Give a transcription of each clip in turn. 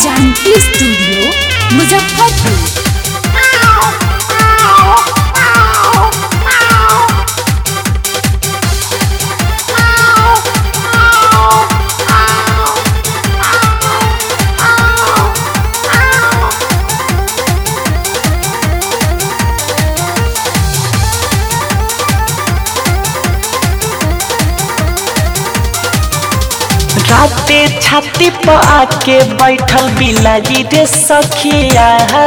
Janaki studio Muzaffarpur राते छाती पर आके बैठल बिलाजी रे सखिया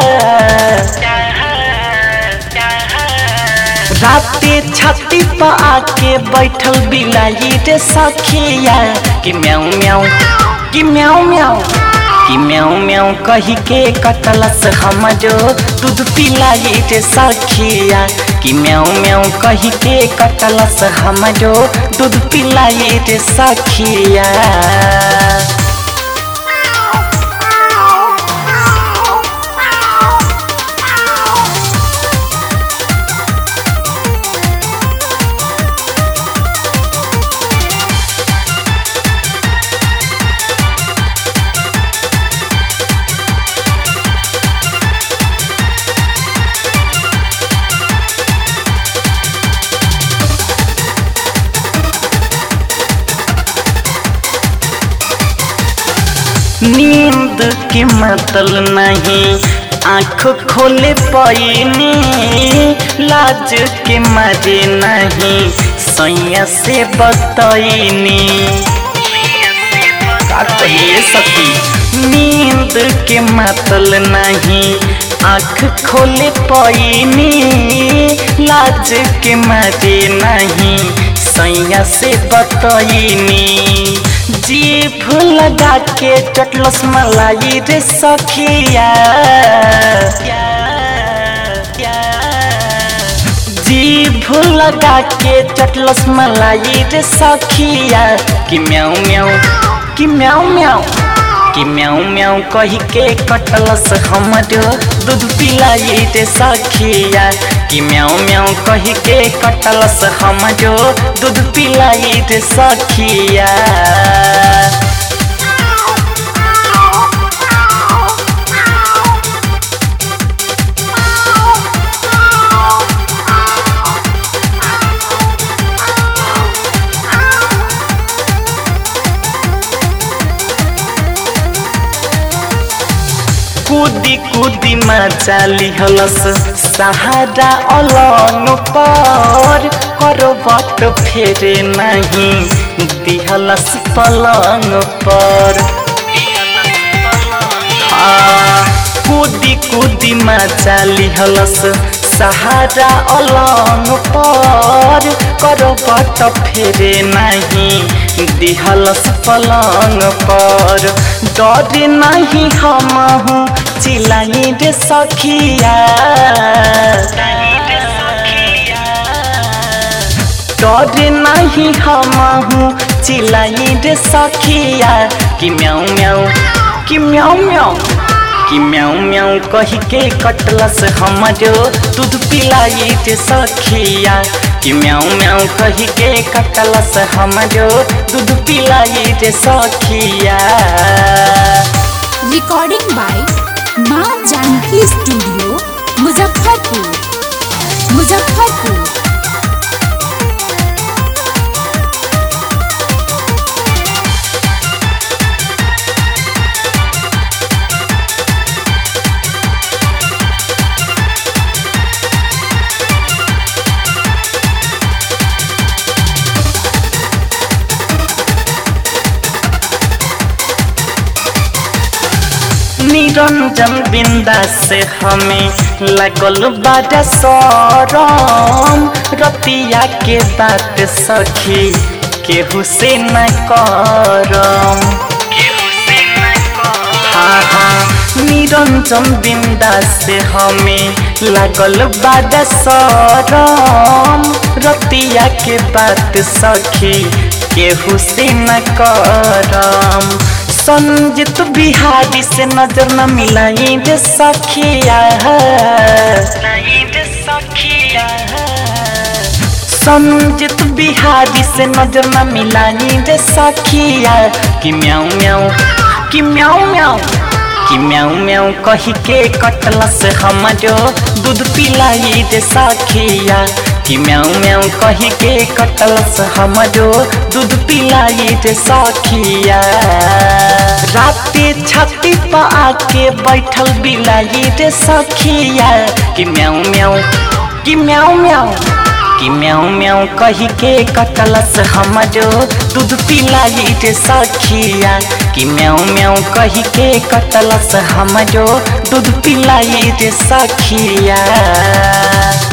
राते छाती पर आके बैठल बिलाजी रे सखिया कि म्याऊ म्याऊ कि म्याऊ म्याऊ कि म्याऊ म्याऊ कही के कटलस हमरो दूध पिलाई रे सखिया कि म्याऊ म्याऊ कही के कटलस हमरो दूध पिलाई रे सखिया नींद के मतल नहीं आँख खोले पैनी लाज के मारे नहीं सैया से बतैनी का कहिए सखी नींद के मतल नहीं आँख खोले पैनी लाज के मारे नहीं सैया से बतैनी जीभ लगा के चटलस मलाई रे सखिया जीभ लगा के चटलस मलाई रे सखिया कि म्याऊ म्याऊ कि म्याऊ म्याऊ कि म्याऊ म्याऊ कही के कटलस हमरो दूध पिलाई रे सखिया कि म्याऊ म्याऊ कही के कटलस हमरो दूध पिलाई रे सखिया कूदी कूदी मचाली हलस सहारा अलंग पर करवट फेरे नहीं दिहलस पलंग पर हाँ, कूदी कूदी मचाली हलस सहारा अलंग पर करवट फेरे नहीं दिहलस पलंग पर डर नहीं हम चिलाई रे सखिया डर नहीं हम चिलाई रे सखिया कि म्याऊ म्याऊ कि म्याऊ म्याऊ कि म्याऊ म्याऊ कही के कटलस हमरो दूध पिलाई रे सखिया कि म्याऊ म्याऊ कही के कटलस हमरो दूध पिलाई रे सखिया recording by Maa Janki studio Muzaffarpur Muzaffarpur Niranjan Binda से हमें लगल बाजा सरम रतिया के बात सखी केहू से न करम हाँ हाँ निरंजन बिंदा से हमें लगल बाजा सरम रतिया के बात सखी केहू से न करम संजित बिहारी से नजर न मिलाई रे सखिया संजित बिहारी से नजर न मिलाई रे सखिया कि म्याऊ म्याऊ कि म्याऊ म्याऊ कि म्याऊ म्याऊ कही के कटलस हमरो दूध पिलाई दे सखिया कि म्याऊ म्याऊ कही के कटलस हमरो दूध पिलाई दे सखिया राते छाती पर आके बैठल बिलाई रे सखिया कि म्याऊ म्याऊ कि म्याऊ म्याऊ कि म्याऊ म्याऊ कही के कटलस हमरो दूध पिलाई रे सखिया कि म्याऊ म्याऊ कही के कटलस हमरो दूध पिलाई रे सखिया